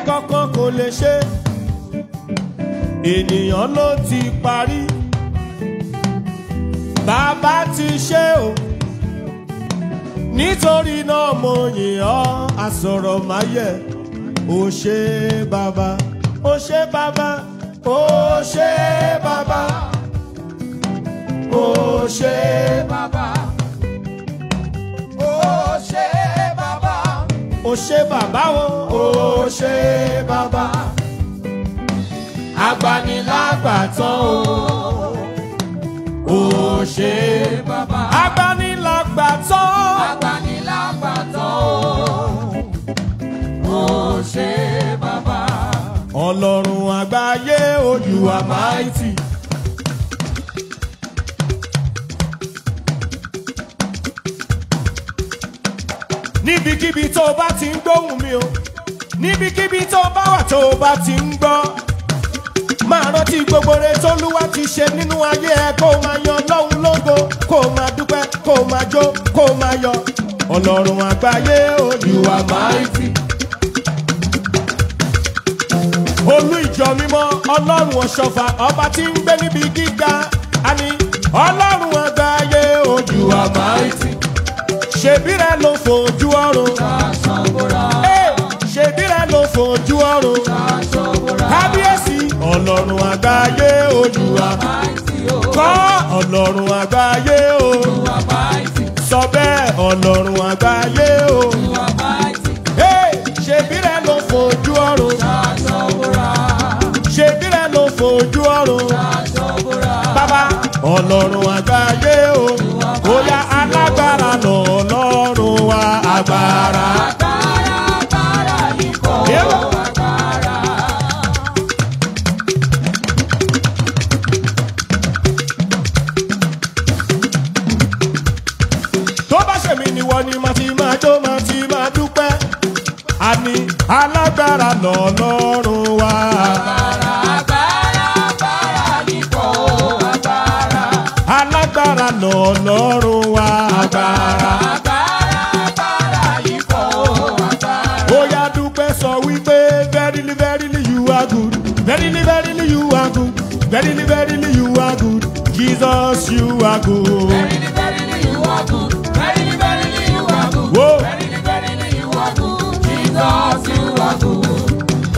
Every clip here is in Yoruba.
ẹnìkankan kò lè ṣe ènìyàn ló ti parí bàbá ti ṣe o nítorí náà mo yìn ọ́ àsọ̀rọ̀ máyẹ̀ ó ṣe bàbá ó ṣe bàbá ó ṣe bàbá ó ṣe bàbá. Ó ṣe bàbá. ó ṣe bàbá o ó ṣe bàbá agbanilágbàtàn o ó ṣe bàbá. agbanilágbàtàn Agbanilágbàtàn o. Ó ṣe bàbá. ọlọ́run àgbáyé ojú àmáìtì. níbikíbi tó o bá ti ń gbóhùn mi o níbikíbi tó o bá wà tó o bá ti ń gbọ́ máa rántí gbogbo re tólúwa ti ṣe nínú ayé ẹ kó o máa yan lọ́hùn lógo kó o máa dúpẹ́ kó o máa jó kó o máa yọ ọlọ́run àgbáyé ojú àmáìtì. olú ìjọ mímọ́ ọlọ́run ọ̀ṣọ́fà ọba tí ń gbé níbi gíga àní ọlọ́run àgbáyé ojú àmáìtì ṣèbí rẹ ló fojú ọrùn Aṣọ́bọ̀rà. Ẹ́, ṣèbí rẹ ló fojú ọrùn Aṣọ́bọ̀rà. kábíyèsí ọlọ́run àgbáyé ojú àmáìtì Mighty o. kọ́ ọlọ́run àgbáyé o You are mighty. sọ bẹ́ẹ̀ ọlọ́run àgbáyé o You are mighty. Ẹ́, ṣèbí rẹ ló fojú ọrùn Aṣọ́bọ̀rà. ṣèbí rẹ ló fojú ọrùn. Aṣọ́bọ̀rà. bàbá ọlọ́run àgbáyé o bóyá alágbára lọ ọlọ́run wa agbára. Agbára, agbára yìí kọ́. Yẹ́wò. Agbára. tó bá ṣèmi níwọ ni màá ti máa jó màá ti máa dúpẹ́. àní alágbára lọ ọlọ́run wa. Agbára, agbára, agbára yìí kọ́. Agbára. alágbára lọ ọlọ́run wa. Agbára, agbára, agbára yìí kọ́. Agbára. bóyá dúpẹ́ sọ wípé verily verily you are good verily verily you are good verily verily you are good jesus you are good. Verily, verily, you are good. Verily, verily, you are good. Whoa. Verily, verily, you are good. Jesus, you are good.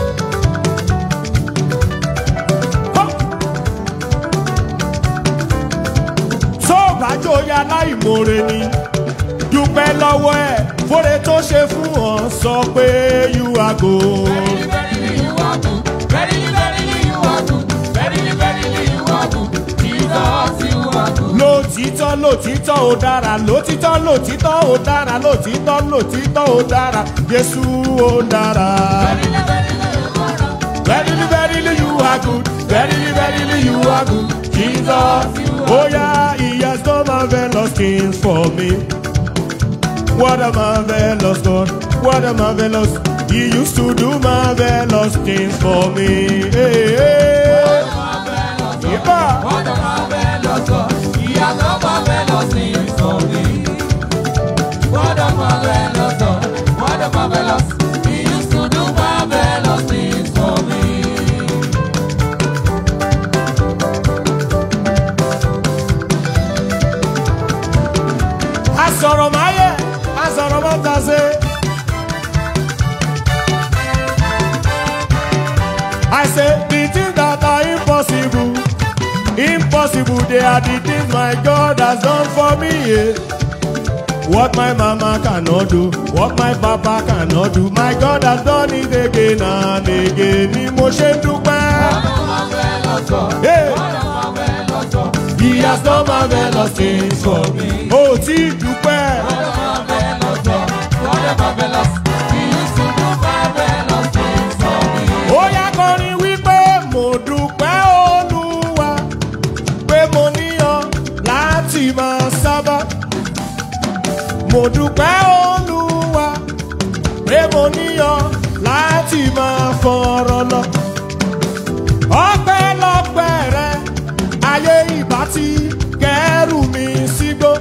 tó bá jóya láìmoore ni dúpẹ́ lọ́wọ́ ẹ̀ fóre tó ṣe fún ọ sọ pé you are good. Verily, verily, you are good. Verily, verily, you are good. Verily, verily, you are good. Jesus, you are good. lòtítọ́ lòtítọ́ ò dára lòtítọ́ lòtítọ́ ò dára lòtítọ́ lòtítọ́ ò dára jésù ò dára. Verily, verily, you are good. verily verily you are good verily verily you are good jesus oh yeah he has done marvelous things for me. What a marvelous God, what a marvelous. He used to do marvelous things for me. Hey, hey. Ipa. What a marvelous God. He has done marvelous things for me. What a marvelous God. What a marvelous. He used to do marvelous things for me. Asọ̀rọ̀ máa yẹ, asọ̀rọ̀ máa ta ṣe. I say the things that are impossible, impossible, they are the things my God has done for me. Yeah. What my mama cannot do, what my papa cannot do, my God has done it again and again. Ni mo ṣe ń dúpẹ́. What a marvelous God. Hey. What a marvelous God. He has done marvelous things for me. Ó tí dúpẹ́. What a marvelous God. What a marvelous. He used to do marvelous things for me. Ó yá kọrin wípé mo dúpẹ́ Olúwa pé mo níyàn láti máa sábà. Mo dúpẹ́ Olúwa pé mo níyàn láti máa fọ̀rọ̀ lọ. Ọpẹ́lọpẹ́ rẹ ayé ìbá ti kẹ́rù mi sígbó.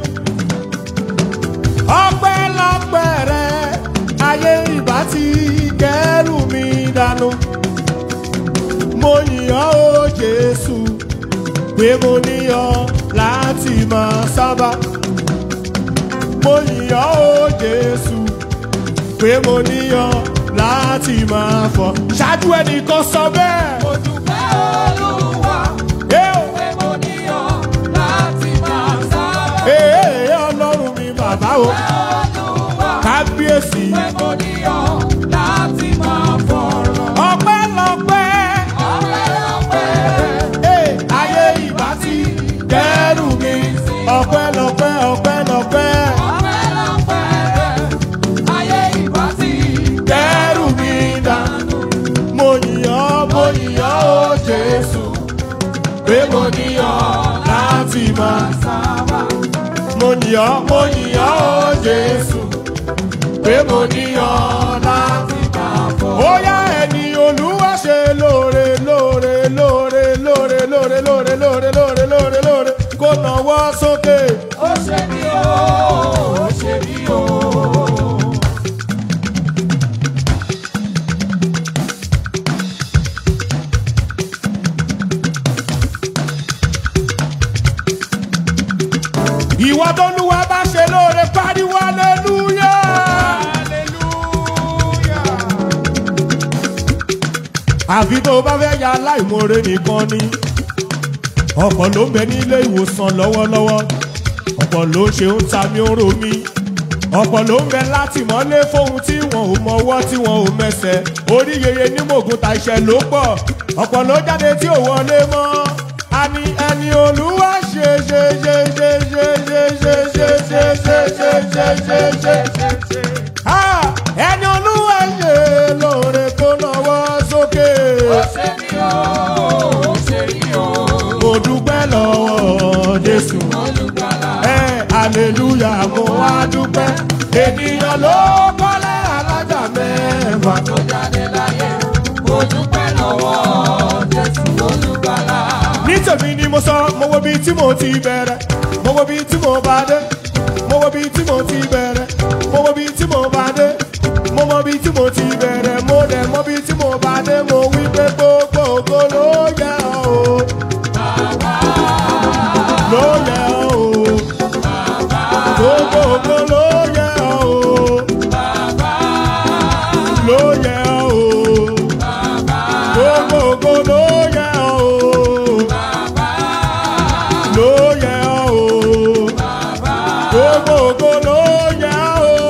Ọpẹ́lọpẹ́ rẹ ayé ìbá ti kẹ́rù mi dànù. dànù. Mo yìn ọ́ o Jésù pé mo ní ọ láti máa sábà. Mo yìn ọ́ o Jésù pé mo ní ọ láti máa fọ̀. Ṣáájú ẹnìkan sọ bẹ́ẹ̀. Mo dúpẹ́ Olúwa Ẹ ò pé mo ní ọ láti máa sábà. Ee ọlọ́run mi bàbá o Olúwa kábíyèsí pé mo ní ọ láti máa fọ̀rọ̀. ọpẹ́ lọ́pẹ́ Ọpẹ́lọpẹ́ ee ayé ìbá ti dẹ́rù mi ọpẹ́ lọ́pẹ́ ọpẹ́ lọ́pẹ́ ọpẹ́lọpẹ́ ayé ìbá ti dẹ́rù mi dànù mo yìnyàn mo yìnyàn o Jésù pé mo níyàn láti máa sábà. mo yìnyàn mo yìnyàn o Jésù pé mo níyàn láti Máa fọ̀. ó yá ẹni olúwa ṣe lóore lóore lóore lóore lóore lóore lóore lóore lóore lóore kó nawọ́ sókè. Ó ṣe mí o, ó ṣe mí o. ìwọ tó lúwa bá ṣe lóore pariwo aleluya. àfi tó o bá fẹ́ ya aláìmoore nìkan ni ọ̀pọ̀ ló ń bẹ nílé ìwòsàn lọ́wọ́lọ́wọ́ ọ̀pọ̀ ló ń ṣe ń ta mí ó ro mí ọ̀pọ̀ ló ń bẹ látìmọ́lé fóun tí wọn ò mọwọ́ tí wọn ò mẹsẹ̀ orí yeye ní mògùn ta iṣẹ́ ló pọ̀ ọ̀pọ̀ ló jáde tí ò wọlé mọ́ a ní ẹni olúwa ṣe ṣe ṣe ṣe ṣe ṣe ṣe ṣe ṣe ṣe ṣe ṣe ṣe ṣe ṣe ṣe. Ah, ẹni olúwa ṣe lóore kó nawọ́ sókè. Ó ṣe mí o, ó ṣe mí o. mo dúpẹ́ lọ́wọ́ jésù. Olùgbàlà. ẹ aleluya mo wá dúpẹ́. ènìyàn ló kọ́lé alájà mẹ́fà. tó jáde láyé mo dúpẹ́ lọ́wọ́ jésù olùgbàlà. ní tèmi ni mo sọ mo wo bí tí mo ti bẹ̀rẹ̀ mo wo bí tí mo bá dé mo wo bí tí mo ti bẹ̀rẹ̀ mo wo bí tí mo bá dé mo mọ bí tí mo ti bẹ̀rẹ̀ mo dẹ̀ mọ bí tí mo bá dé mo wí pé gbogbo ògo ló yẹ ọ́ o. ló yẹ ọ́ o. gbogbo ògo ló yẹ ọ́ o. ló yẹ ọ́ o. gbogbo ògo ló yẹ ọ́ o ló yẹ ọ́ o. Gbogbo ògo ló yẹ ọ́ o.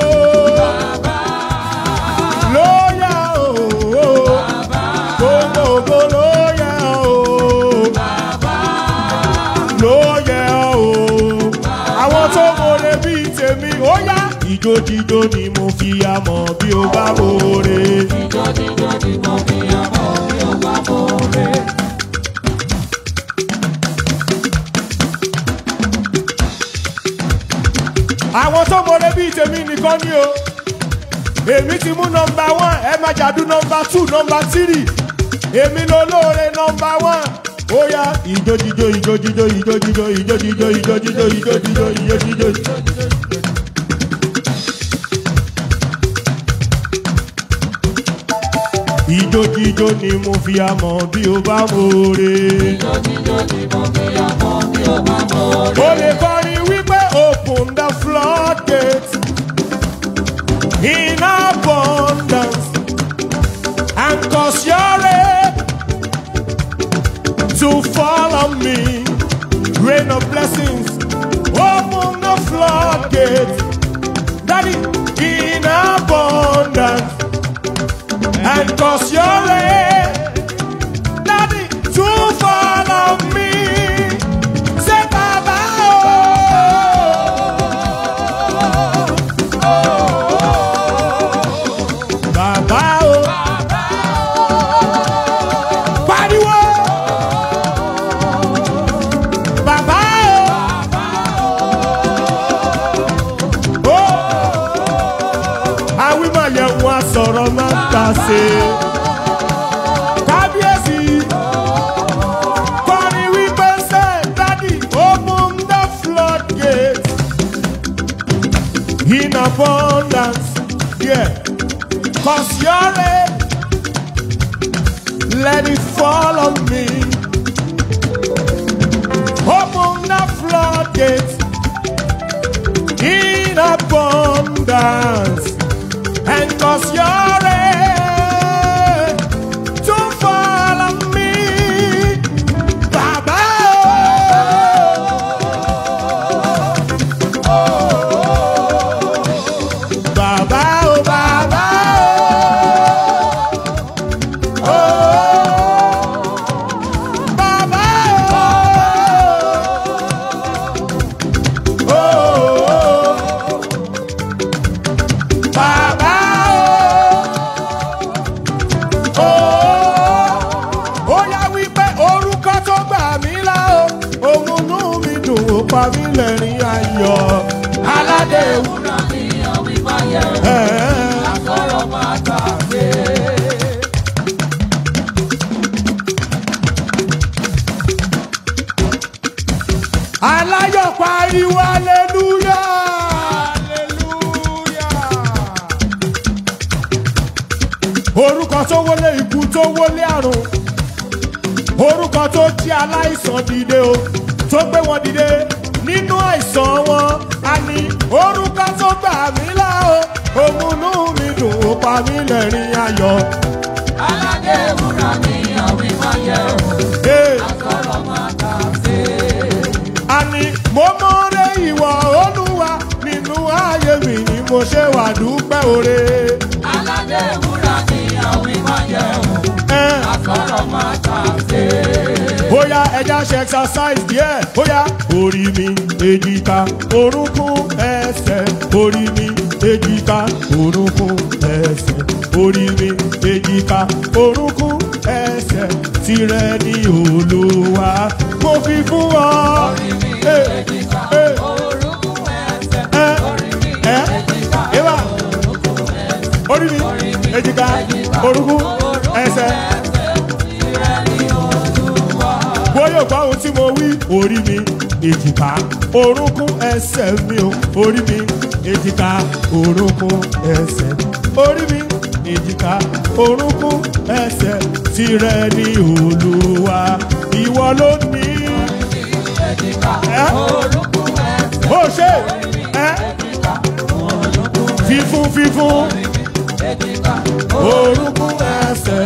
Ló yẹ ọ́ o. Gbogbo ògo ló yẹ ọ́ o. Ló yẹ ọ́ o. Àwọn tó mọ̀rẹ́ bíi tèmi, ó yá. Ìjójíjó ni mo fi amọ̀ bí o bá mọ̀rẹ́. jíjọ́ jíjọ́ ni mo fi ọmọ mi ò bá mọ̀ rẹ̀. àwọn tó mọ̀rẹ́ bíi tèmi nìkan ni o èmi ti mú nọmba one ẹ máa jàdú nọmba two nọmba three èmi ló lóore nọmba one ó yá ìjójíjó ìjójíjó ìjójíjó ìjójíjó ìjójíjó ìjójíjó ìjójíjó. ìjójíjó ni mo fi amọ̀ bí o bá mọ̀ọ́rẹ́. jíjọ́ jíjọ́ ni mo fi ọmọ mi ò bá mọ̀ ó rẹ̀. lè kọrin wípé open the floodgates in abundance and cause your rain to fall on me rain of blessings open the floodgates daddy in abundance and cause your rain daddy to fall on me say baba oh baba oh pariwo baba oh oh awímọ̀ yẹn wọn sọ̀rọ̀ máa ń ta ṣe kábíyèsí kọrin wípé ṣe dádì open the floodgate in abundance yeah. cause your rain let it fall on me. Open the floodgates in abundance and cause your rain to fall on me. Baba, oh. Baba, oh, Baba, oh. Oh, Baba, oh. Oh, Baba, oh. Oh, ó yá wípé orúkọ tó gbà mí là ó òun inú mi dùn ó pa mí lẹ́rìn ayọ̀ aládé ewu. Ewúrẹ́ ni àwọn ìbáyẹ̀ Ẹ̀ẹ́. àsọ̀rọ̀ máa gbàgbé. aláyọ̀ pariwo aleluya. orúkọ tó wọlé ikú tó wọlé àrùn orúkọ tó jí aláìsàn dìde o tó gbé wọn dìde nínú àìsàn wọn a ní orúkọ tó gbà mí là o òmùnú mi dùn ó pa mí lẹ́rìn ayọ̀. Aládé ewúrẹ́ ni àwọn ìbáyẹ̀ Hey. àsọ̀rọ̀ máa gbàgbé. àní mo mọ̀rẹ́ ìwọ olúwa nínú ayé mi ni mo ṣe wà dúpẹ́ oore. Aládé ewúrẹ́ ni àwọn ìbáyẹ̀ Ẹ́n. àsọ̀rọ̀ máa gbàgbé. bóyá ẹja ṣe exercise díẹ̀ bóyá orí mi èjìká orúnkún ẹsẹ̀ orí mi èjìká orúnkún ẹsẹ̀ orí mi èjìká orúnkún ẹsẹ̀ tirẹ̀ ní olúwa mo fi fún ọ. Orí mi Eh, èjìká, eh, orúnkún ẹsẹ̀. eh, Orí mi eh, èjìká, Eva. orúnkún ẹsẹ̀. orí mi èjìká orúnkún ẹsẹ̀. Tirẹ̀ ni Olúwa. bóyá ògbà ohun tí mo wí orí mi èjìká orúnkún ẹsẹ̀ mi o orí mi èjìká orúnkún ẹsẹ̀ orí mi èjìká orúnkún ẹsẹ̀ tirẹ̀ ní olúwa ìwọ ló ní. Èjìká, Ẹ́. orúnkún ẹsẹ̀. ó ṣe ẹ́ fífún fífún Èjìká, orúnkún ẹsẹ̀.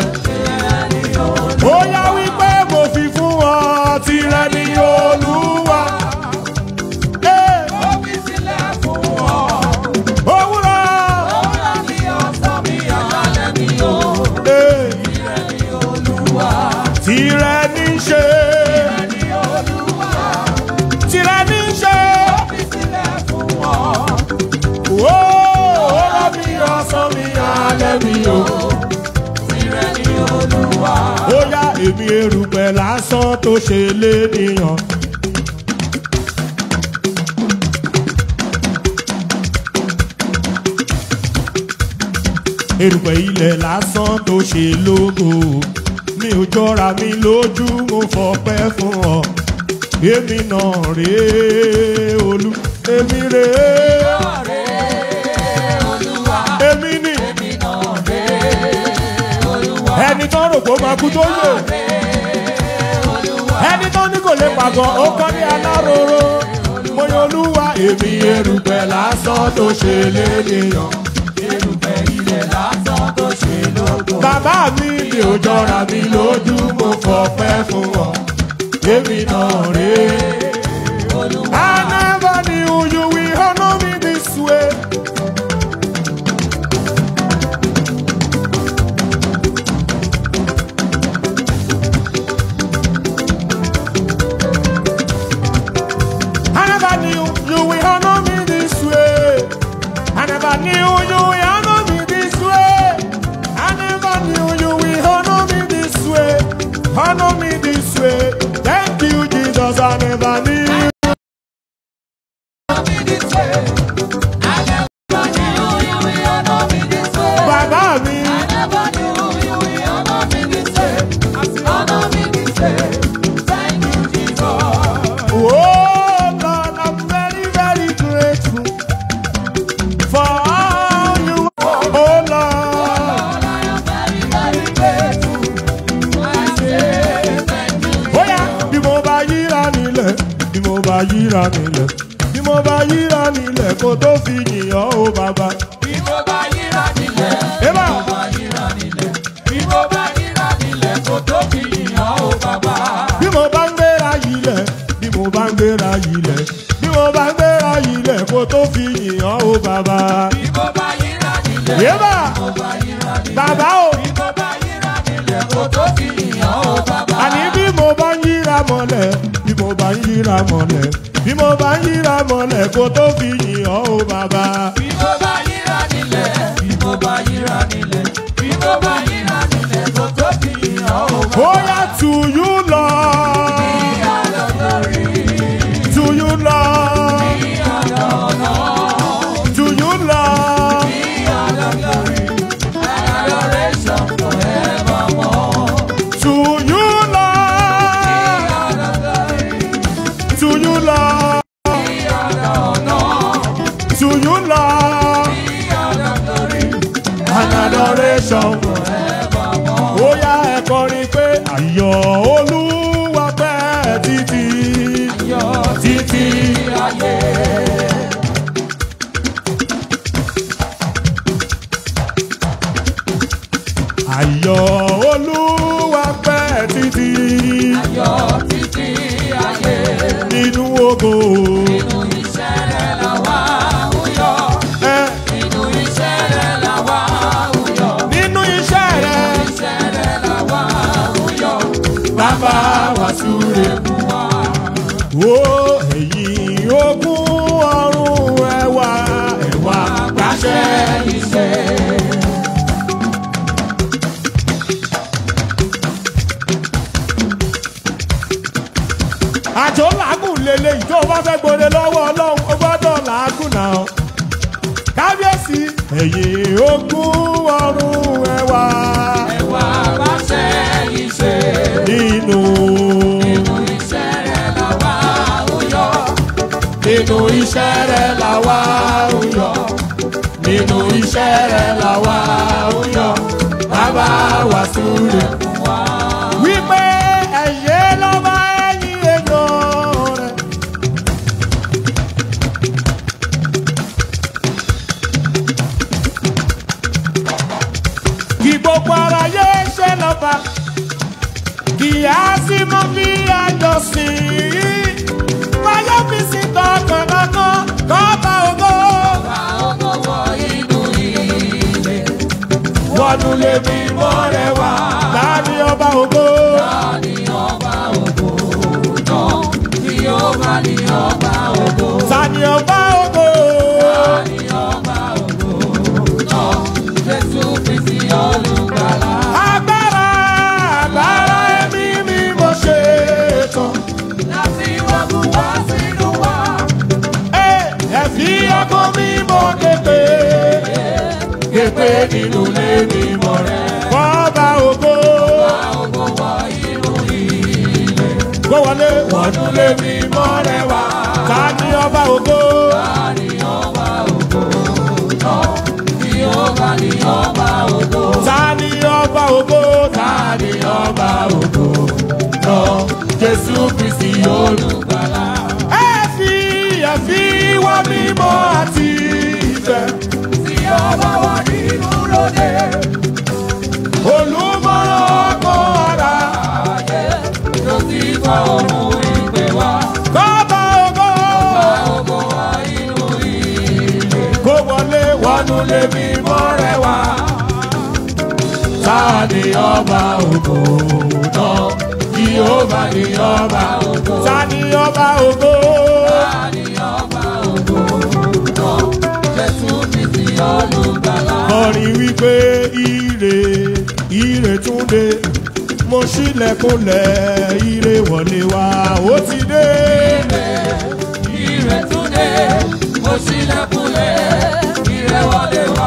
bóyá wípé mo fi fún ọ tirẹ̀ ní olúwa. Ẹ́. ó fi sílẹ̀ fún ọ. òwúrọ̀. Ọ̀la mi ọ̀sán mi àjálẹ̀ mi o. Ee, Tirẹ̀ ni Olúwa. Tirẹ̀ ní ṣe, Tirẹ̀ ni Olúwa. tirẹ̀ ní ṣe. Ó fi sílẹ̀ fún ọ. Ó ọ̀rọ̀ mi ọ̀sán mi alẹ́ mi o. Tirẹ̀ ni Olúwa. Ó yá èmi erùpẹ̀ lásán tó ṣe lénìyàn. Erùpẹ̀ ilẹ̀ lásán tó ṣe lógo. Mi ò jọra mi lójú, mo fọpẹ́ fún ọ. Èmi náà rèé olú, èmi rèé. Ọ̀rẹ́ Olúwa. Èmi ni Èmi náà rè Olúwa. ẹni tó rò pé ó máa kú tó yè. Olúwa. ẹni tó ní kò lè pàgọ́ ó kọ́ ní aláròró. mo yan olúwa èmi erùpẹ̀ lásán tó ṣe lénìyàn. Erùpẹ̀ ilẹ̀ lásán tó ṣe lógo. bàbá mi mi ò jọra mi lójú mo fọpẹ́ fún ọ. èmi náà rèé. Olúwa. I never knew you will honor me this way. I never knew you will honor me this way. I never knew you will honor me this way. I never knew you will honor me this way. Honor me this way. Thank you, Jesus. I never knew. yíra nílẹ̀ bí mo bá yíra nílẹ̀ kó tó fi yìnyàn ó bàbá. Bí mo bá yíra nílẹ̀, Eba. bí mo bá yíra nílẹ̀, bí mo bá yíra nílẹ̀, kò tó fi yìnyàn ó bàbá. bí mo bá ń gbéra yìlẹ̀ bí mo bá ń gbéra yìlẹ̀ bí mo bá ń gbéra yìlẹ̀ kó tó fi yìnyàn ó bàbá. Bí mo bá yíra nílẹ̀, Eba. bí mo bá yíra nílẹ̀, bàbá o bí mo bá yíra nílẹ̀, kò tó fi yìnyàn ó bàbá. àní bí mo bá ń yíra mọ́lẹ̀ bí mo bá ń yíra mọ́lẹ̀ bí mo bá ń yíra mọ́lẹ̀ kó tó fi yìnyàn ó bàbá. Bí mo bá yíra nílẹ̀, bí mo bá yíra nílẹ̀, bí mo bá yíra nílẹ̀, kò tó fi yìnyàn ó bàbá. Bóyá to you Lord, to you Lord, to you Lord. To you, Lord. To you, Lord. To you, Lord. An adoration. Ó yá ẹ kọrin pé àyọ̀ olúwa pẹ́ títí. Títí ayé. Àyọ̀ olúwa pẹ́ títí. Nínú ògo. Ẹ nínú iṣẹ́ rẹ̀. Bàbá wa súre fún wa. Wo ẹ̀yìn ogún ọ̀run ẹwà ẹwà gbàṣẹ iṣẹ́. Àjò làágùn lélẹ̀ ìjọ bá fẹ́ gbòde lọ́wọ́ ọlọ́run ó gbọ́dọ̀ làágùn náà. Kábíyèsí ẹ̀yìn ogún ọ̀run ẹwà nínú. Nínú iṣẹ́ rẹ̀ làwa ń yọ. Nínú iṣẹ́ rẹ̀ làwa ń yọ. Bàbá wa súre fún wa. Wípé ẹ̀yẹ lọ́ba ẹ̀yìn èèyàn rẹ̀. Kí gbogbo ara yé ṣe lọ́ba. Kì á sì mọ bí àjọ sí i. Fáyọ́ fi sí tọkàntọkàn kọ́ba ògo. Wọ́dún lè bí mọ́ rẹ̀ wá. Láàrin ọba ògo. Sani ọba ògo. Agbára agbára ẹ̀mí mi mo ṣe tán. Ẹ ẹ fi ọkàn mi mọ képe. Képe nínú ilé mi mọ̀ rẹ̀. Kọ́ba ògo. Gbọ́ wọlé wọnú lé mi mọ́ rẹ̀ wá. Sani ọba ògo. Tani ọba ògo, tani ọba ògo, lọ Jésù Kristi olùgbàlà. Ẹ fi ẹ fi wá mímọ́ àti ìfẹ́. Olùmọ̀ràn ọkọ̀ ara. Kọ́ba ògo. Kó wọlé wọnú lé mímọ́ rẹ̀ wá. Tani ọba ògo náà? Jehova ni ọba ògo. Tani ọba ògo? Kọrin wípé ire ire tún dé. Mo ṣílẹ̀kùnlẹ̀ ire wọlé wá. Ó ti dé. Mo ṣílẹ̀kùnlẹ̀ ìrẹ́wọlé wá.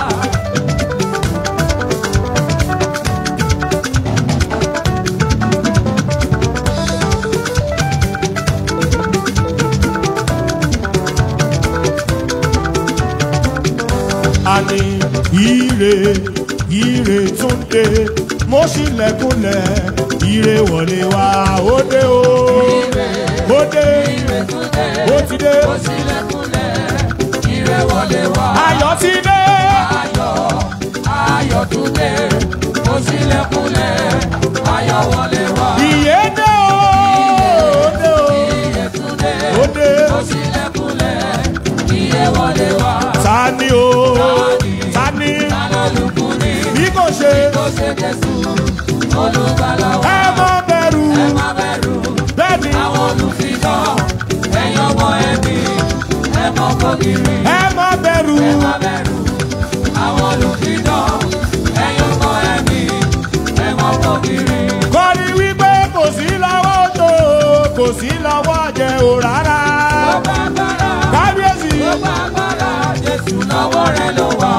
àní ire ire tún dé mo ṣílẹ̀kùnlẹ̀ ire wọlé wá ó dé o. Ire ó dé ire tún dé. ó ti dé Ó ṣílẹ̀kùnlẹ̀, ire wọlé wá. ayọ̀ ti dé Ayọ̀, ayọ̀ tún dé. Ó ṣílẹ̀kùnlẹ̀, ayọ̀ wọlé wá. ìyè dé o ó dé o Ire tún dé. ó dé Ó ṣílẹ̀kùnlẹ̀, ire wọlé wá. ta ni o ta ni Alálùkùnrin bí kò ṣe kò ṣe Jésù, olùgbàlà wa. ẹ má bẹ̀rù Ẹ má bẹ̀rù. bẹ́ẹ̀ ni àwọn olùfidọ́ ẹ̀yin ọmọ ẹbí ẹ mọ kókiri ẹ má bẹ̀rù ẹ má bẹ̀rù àwọn olùfidọ́ ẹ̀yin ọmọ ẹbí ẹ mọ kókiri. kọ́ni wípé kò sí lọ́wọ́ tó kò sí lọ́wọ́ jẹ o rárá ó bá gbára kábíyèsí ó bá gbára jésù lọ́wọ́ rẹ ló wà.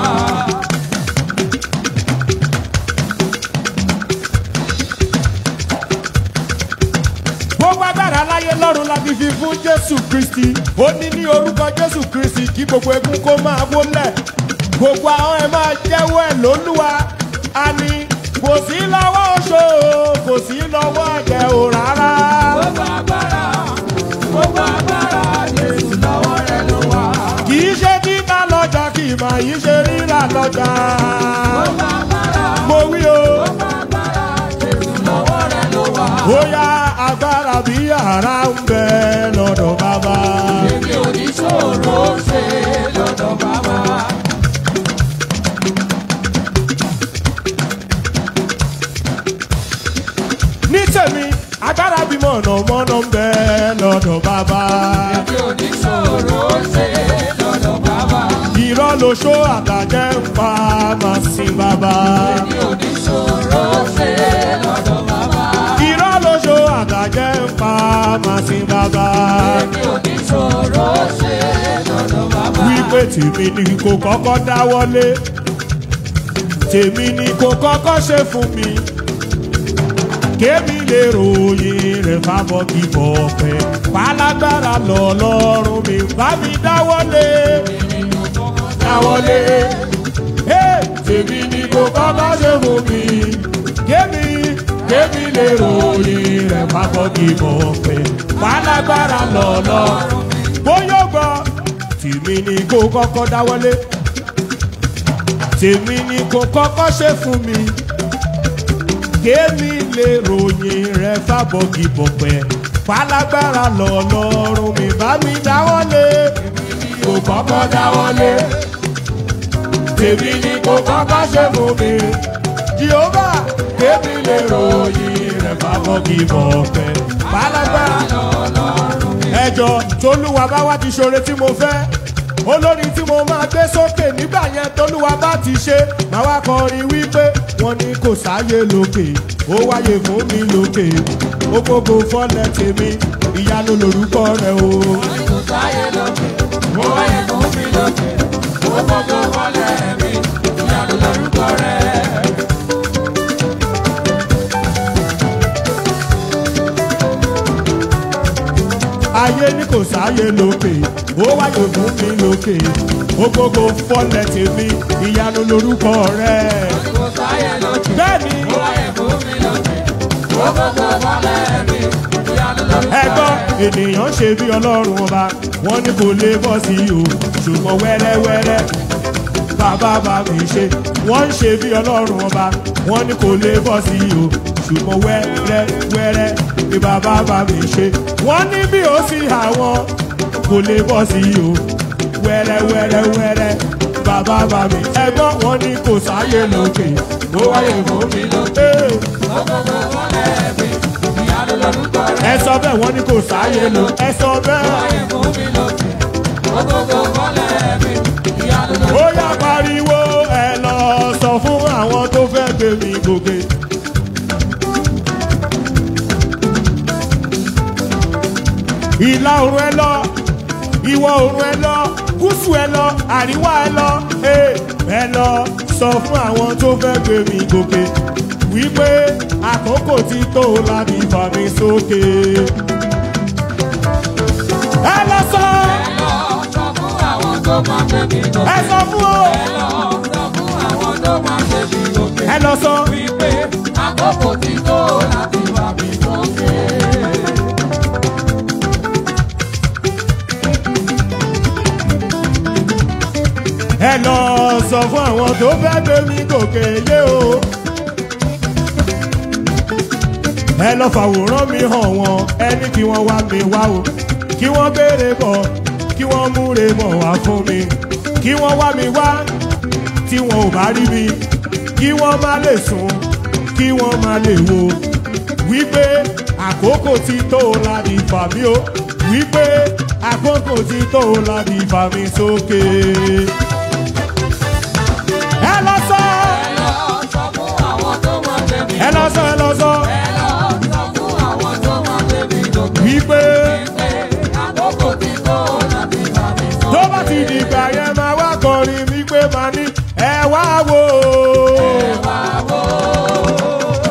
gbogbo agbára láyé lọ́run la fi fi fún jésù kristi ó ní ní orúkọ jésù kristi kí gbogbo egun kó máa wólẹ̀ gbogbo àwọn ẹ̀ máa jẹ́wọ́ ẹ̀ lólúwa a ní kò sí lọ́wọ́ oṣó kò sí lọ́wọ́ ẹ̀jẹ̀ o rárá ó bá gbára ó bá gbára jésù lọ́wọ́ rẹ ló wà. kì í ṣe títà lọ́jà kì í máa yí ṣe rírà lọ́jà ó bá gbára mo wí o ó bá gbára jésù lọ́wọ́ rẹ ló wà. bóyá agbára bí ara ń bẹ lọ́dọ̀ bàbá. èmi ò ní ṣòro ṣe lọ́dọ̀ bàbá. ní tèmi agbára bí mọ̀nàmọ́ná ń bẹ lọ́dọ̀ bàbá. èmi ò ní ṣòro ṣe lọ́dọ̀ bàbá. irọ́ ló ṣó àtàjẹ́ ń pa máa sin bàbá. èmi ò ní ṣòro ṣe lọ́dọ̀ bàbá. irọ́ ló ṣó àtàjẹ́ ń pa máa sin bàbá. èmi ò ní ṣòro ṣe lọ́dọ̀ bàbá. wípé tèmi ni kò kọ́kọ́ dáwọ́lé tèmi ni kò kọ́kọ́ ṣe fún mi kémi lè ròyìn rẹ̀ fábọ́ kí bọ̀ pẹ́ pálágbára lọ́lọ́run mi bá mi dáwọ́lé dáwọ́lé Hey, tèmi ni kò kọ́kọ́ ṣe fún mi kémi kémi lè ròyìn rẹ̀ fábọ́ kí bọ̀ pẹ́ pálágbára lọ́lọ́run bóyá gbọ́ tèmi ni kò kọ́kọ́ dáwọ́lé tèmi ni kò kọ́kọ́ ṣe fún mi kémi lè ròyìn rẹ fábọ́gì bọ̀pẹ́ falágbára lọ́lọ́run mi bá mi dáwọ́lé kò kọ́kọ́ dáwọ́lé tèmi ni kò kọ́kọ́ ṣe fún mi jehova kémi lè ròyìn rẹ fábọ́gì bọ̀pẹ́ falágbára ẹjọ tolúwa bá wá ti ṣoore tí mo fẹ́ olórin tí mo máa gbé sókè nígbà yẹn tolúwa bá ti ṣe máa wá kọrin wípé wọn ní kò sáyé lókè ó wáyé fún mi lókè ó gbogbo fọlẹ tèmi ìyanu lorúkọ rẹ o. kò sáyé lókè ó wáyé fún mi lókè ó gbogbo wọlé mi ìyanu lórúkọ rẹ. ayé ní kò sáyé lókè ó wáyé fún mi lókè ó gbogbo fọlẹ tèmi ìyanu lorúkọ rẹ. kò sáyé lókè bẹ́ẹ̀ni ó wáyé fún mi lókè ó gbogbo wọlé mi ìyanu lórúkọ rẹ. ẹgbọ́n ènìyàn ṣe bí ọlọ́run ọba wọ́n ní kò lè bọ́ sí i o ṣùgbọ́n wẹ́rẹ́wẹ́rẹ́ bàbá bá mi ṣe wọ́n ń ṣe bí ọlọ́run ọba wọ́n ní kò lè bọ́ sí i o ṣùgbọ́n wẹ́rẹ́wẹ́rẹ́ ni bàbá bá mi ṣe wọ́n ní bí ó sì àwọn kò lè bọ́ sí i o wẹ́rẹ́wẹ́rẹ́wẹ́rẹ́ bàbá bá mi ẹgbọ́n wọn ní kò sáyé lókè ó wáyé fún mi lókè. ó gbogbo wọlé mi ìyanu lórúkọ rẹ. ẹ sọ bẹ́ẹ̀ wọ́n ní kò sáyé lò ẹ sọ bẹ́ẹ̀. wáyé fún mi lókè ó gbogbo wọlé mi ìyanu lórúkọ ó yá pariwo ẹ lọ sọ fún àwọn tó fẹ́ gbé mi gòkè. ìlà oòrùn ẹ lọ ìwọ̀ oòrùn ẹ lọ gúúsù ẹ lọ àríwá ẹ lọ ee, ẹ lọ sọ fún àwọn tó fẹ́ gbé mi gòkè wípé àkókò ti tó láti fà mí sókè. ẹ lọ sọ lọ sọ fún àwọn tó máa gbé mi ẹ gòkè. sọ fún o ẹ lọ sọ fún àwọn tó máa gbé mi gòkè. ẹ lọ sọ. wípé àkókò ti tó láti wà mí sókè. lọ sọ fún àwọn tó fẹ́ gbé mi gòkè yé o. ẹ lọ fàwòrán mi hàn wọn ẹni kí wọ́n wá mi wá o kí wọ́n béèrè bọ̀ kí wọ́n múre bọ̀ wá fún mi kí wọ́n wá mi wá tí wọn ò bá rí mi kí wọ́n má lè sùn kí wọ́n má lè wo wípé àkókò ti tó láti fà mí o wípé àkókò ti tó láti fà mí sókè. ẹ lọ sọ ẹ lọ sọ fún àwọn tó mọ tèmi. ẹ lọ sọ ẹ lọ sọ ẹ lọ sọ fún àwọn tó mọ tèmi gòkè. wípé pé àkókò ti tó láti bá mi sọ. tó bá ti dìgbà yẹn máa wá kọrin wípé máa ní ẹ wá wò ó. wá wò ó.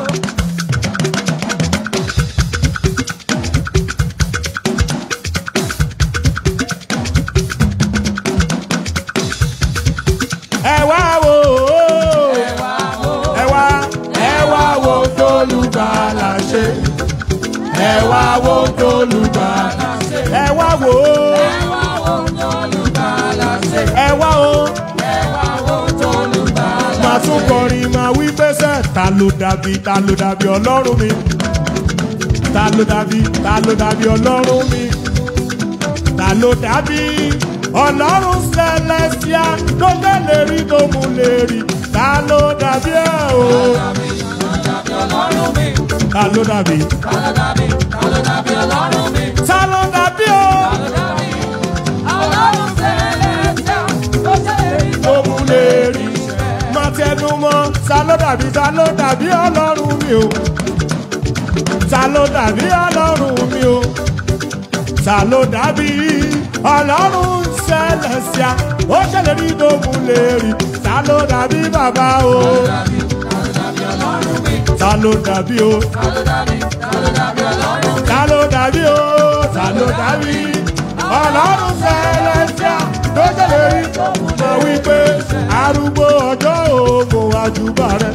ẹ wá wò ó. ẹ wá ẹ wá wo tólùgbàlà ṣe ẹ wá wo tólùgbàlà ṣe ẹ wá wò ó ẹ wá wo tólùgbàlà ṣe. ẹ wá o ẹ wá wo tólùgbàlà máa tún kọrin máa wí pẹ́sẹ̀ ta ló dàbí ta ló dàbí ọlọ́run mi ta ló dàbí ta ló dàbí ọlọ́run mi ta ló dàbí ọlọ́run celestia tó tẹ́lẹ̀ rí tó mú lè rí ta ló dàbí ẹ o dàbí ọlọ́run mi. ta ló dàbí ta ló dàbí ta ló dàbí ọlọ́run mi. ta ló dàbí o. ta ló dàbí ọlọ́run sẹ́lẹ̀sẹ̀ tó ṣèlérí tó tó mú lè rí. Má tẹnu mọ́, ta ló dàbí ta ló dàbí ọlọ́run mi o. Ta ló dàbí ọlọ́run mi o. Ta ló dàbí ọlọ́run sẹ́lẹ̀síà. Ó ṣèlérí tó mú lè rí. Ta ló dàbí bàbá o. dàbí ta ló dàbí ọlọ́run mi. Ta ló dàbí o. ta ló dàbí ta ló dàbí ọlọ́run mi. Ta ló dàbí o. Ta ló dàbí ọlọ́run sẹ́lẹ̀síà. Tó ṣèlérí tó mú lè wí pé arúgbó ọjọ́ òògùn àjùbà rẹ̀.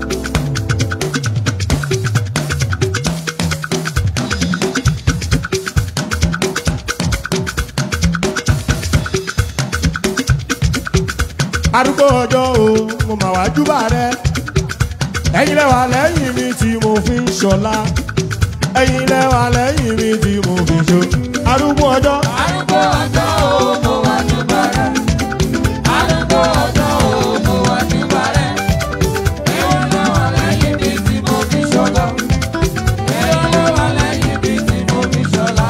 arúgbó ọjọ́ o mo mà wá júbà rẹ ẹ̀yin lẹ́wà lẹ́yìn mi tí mo fi ń ṣọlá ẹ̀yin lẹ́wà lẹ́yìn mi tí mo fi ṣo arúgbó ọjọ́ arúgbó ọjọ́ o mo wá júbà rẹ̀. arúgbó ọjọ́ o mo wá júbà rẹ̀. ẹ̀yin ló wà lẹ́yìn mi tí mo fi ṣọlá. ẹ̀yin ló wà lẹ́yìn mi tí mo fi ṣọlá.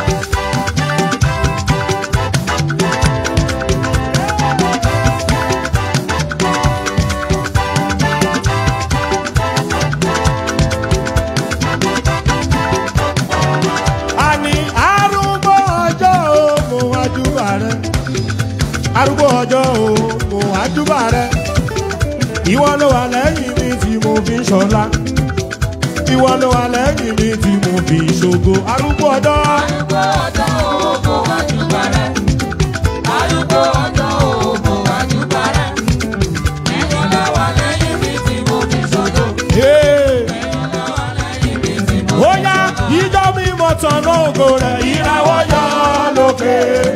àní arúgbó ọjọ́ o mo wá júbà rẹ arúgbó ọjọ́ o mo wá júbà rẹ ìwọ ló wà lẹ́yìn mi tí mo fi ń ṣọlá ìwọ ló wà lẹ́yìn mi tí mo fi ń ṣògo arúgbó ọjọ́. arúgbó ọjọ́ o mo wá júbà rẹ̀. arúgbó ọjọ́ o mo wá júbà rẹ̀. ẹ̀yin ló wà lẹ́yìn mi tí mo fi ṣọlá. Hey. ẹ̀yin ló wà lẹ́yìn mi tí mo ó yá ìjọ mímọ́ tọ̀nà ògo rẹ̀ ìràwọ̀ yọ lókè.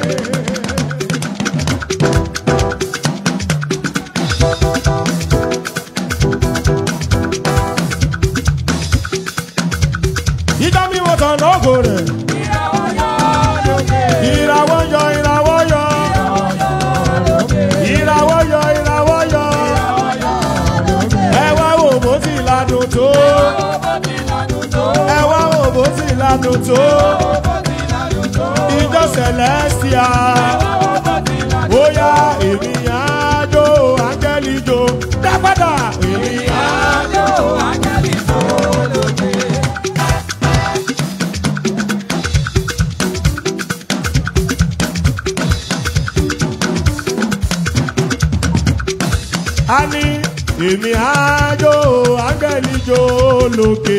ìjọ mímọ́ tọ̀nà ògo rẹ̀ ìràwọ̀ yọ lókè. ìràwọ̀ yọ ìràwọ̀ yọ ìràwọ̀ yọ ìràwọ̀ yọ ẹ wá wò bó ti ládùn tó ẹ wá wò bó ti ládùn tó ìjọ celestia bóyá èmi àjò áńgẹ́lì jò dápadà èmi àjò. a ní èmi àjò áńgẹ́lì jò lókè.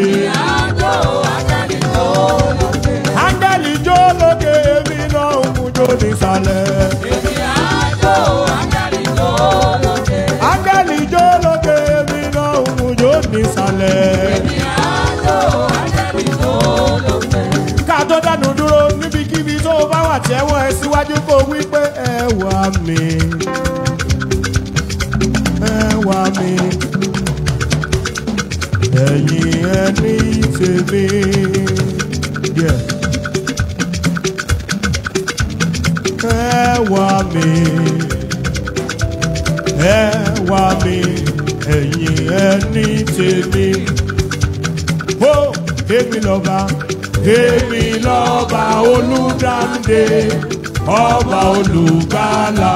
áńgẹ́lì jò lókè èmi náà ń mú jò nísàlẹ̀. áńgẹ́lì jò lókè èmi náà ń mú jò nísàlẹ̀. ká tó dánu dúró níbikíbi tó o bá wà tẹ́wọ́ ẹ síwájú kó wí pé ẹ wà mí. ẹ̀yin ẹni tèmi. Yeah. ẹ wá mi ẹ wá mi ẹ̀yin ẹni tèmi. ó èmi lọ́ba èmi lọ́ba olùdáǹdè ọba olùgbàlà.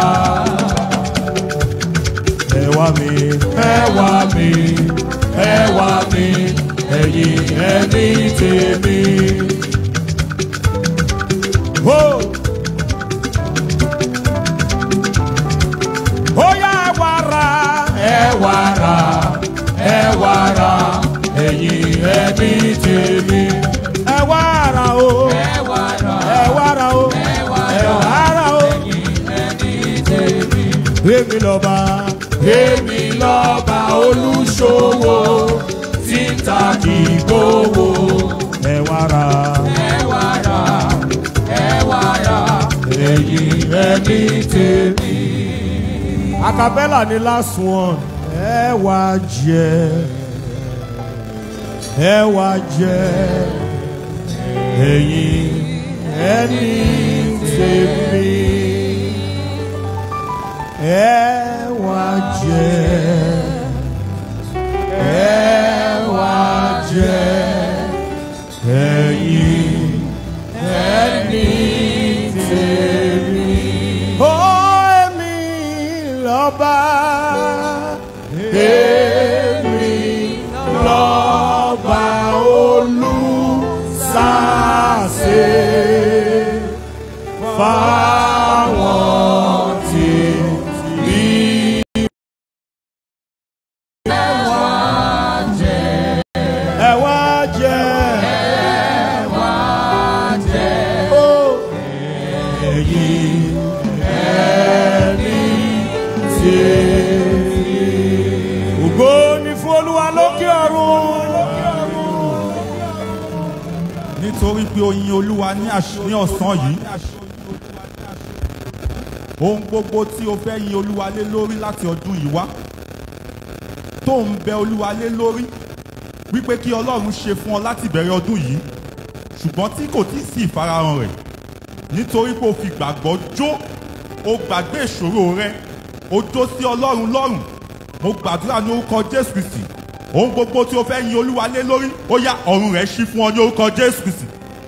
ẹ wá mi ẹ wá mi ẹ wá mi ẹ̀yin ẹni tèmi. Oh! ó yá ẹ wá ra ẹ wá ra ẹ wá ra ẹ̀yin ẹbí tèmi. ẹ wá ra o ẹ wá ra ẹ wá ra o ẹ wá ẹ ra wá ra o. ẹ̀yin ẹni tèmi. èmi lọ́ba èmi lọ́ba olùṣòwò tí ń ta kì í gbowó. ẹ wá ra ẹ wá ra ẹ wá ra ẹ̀yin ẹbí tèmi. acapella ni last one. ẹ wá jẹ ẹ wá jẹ ẹ̀yin ẹni tèmi. ẹ wá jẹ ẹ wá jẹ ẹ̀yin ẹni tèmi. ó èmi lọ́ba èmi lọ́ba olùsàsè fáwọn tí bí. ẹ wá jẹ ẹ wá jẹ ó ẹ̀yin ẹni tèmi. ògo ni fún olúwa lókè ọ̀run. nítorí pé o yin olúwa ní àṣ- ní ọ̀sán yìí ohun gbogbo tí o fẹ́ yin olúwa lé lórí láti ọdún yìí wá tó ń bẹ olúwa lé lórí wípé kí ọlọ́run ṣe fún ọ láti bẹ̀rẹ̀ ọdún yìí ṣùgbọ́n tí kò tí ì sí ìfarahàn rẹ̀ nítorí pé o fi gbàgbọ́ jó o gbàgbé ìṣòro rẹ o jó sí ọlọ́run lọ́rùn mo gbàdúrà ní orúkọ jésù kristi ohun gbogbo tí o fẹ́ yin olúwa lé lórí ó yá ọ̀run rẹ̀ ṣí fún ọ ní orúkọ jésù kristi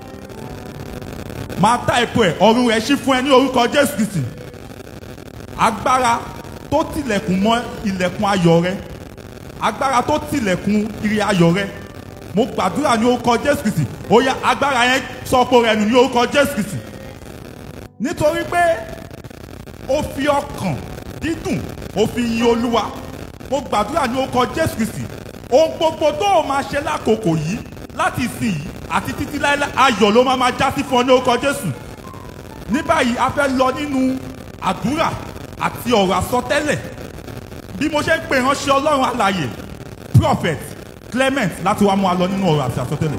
máa tá epo ẹ̀ ọ̀run rẹ̀ ṣí fún ẹ ní orúkọ jésù kristi agbára tó tilẹ̀kùn mọ́ ilẹ̀kùn ayọ̀ rẹ agbára tó tilẹ̀kùn ire ayọ̀ rẹ mo gbàdúrà ní orúkọ jésù kristi ó yá agbára yẹn sọpo rẹ nù ní orúkọ jésù kristi nítorí pé ó fi ọkàn dídùn ó fi yin olúwa mo gbàdúrà ní orúkọ jésù kristi ohun gbogbo tó o máa ṣe lákòókò yìí láti ìsìn yìí àti títí láéláé ayọ̀ ló máa máa já sí fún ọ ní orúkọ jésù ní báyìí a fẹ́ lọ nínú àdúrà àti ọ̀rọ̀ àsọtẹ́lẹ̀ bí mo ṣe ń pè ránṣẹ́ ọlọ́run alàyè prophet clement láti wá mú wa lọ nínú ọ̀rọ̀ àti àsọtẹ́lẹ̀.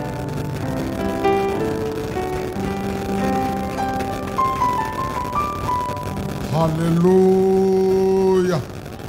hallelujah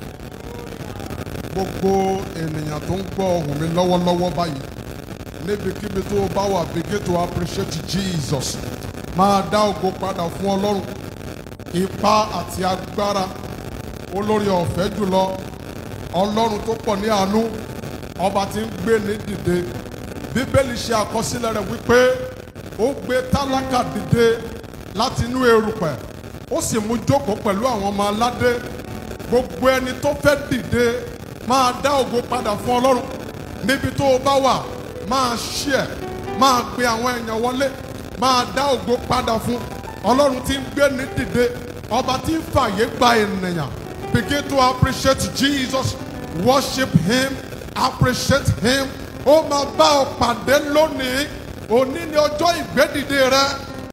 gbogbo ènìyàn tó ń gbọ́ ohùn mi lọ́wọ́lọ́wọ́ báyìí níbikíbi tó o bá wà begin to appreciate jesus máa dá ògo padà fún ọlọ́run ipá àti agbára olórí ọ̀fẹ́ jùlọ ọlọ́run tó pọ̀ ní àánú ọba tí ń gbé ní dìde bíbélì ṣe àkọsílẹ̀ rẹ̀ wípé ó gbé tálákà dìde láti inú erùpẹ̀ ó sì mú jókòó pẹ̀lú àwọn ọmọ aládé gbogbo ẹni tó fẹ́ dìde máa dá ògo padà fún ọlọ́run níbi tó o bá wà máa ṣí ẹ̀ máa pe àwọn èèyàn wọlé máa dá ògo padà fún ọlọ́run tí ń gbé ní dìde ọba tí ń fàyè gba ènìyàn begin to appreciate jesus worship him appreciate him ó máa bá ọ pàdé lónìí òní ni ọjọ́ ìgbédìde rẹ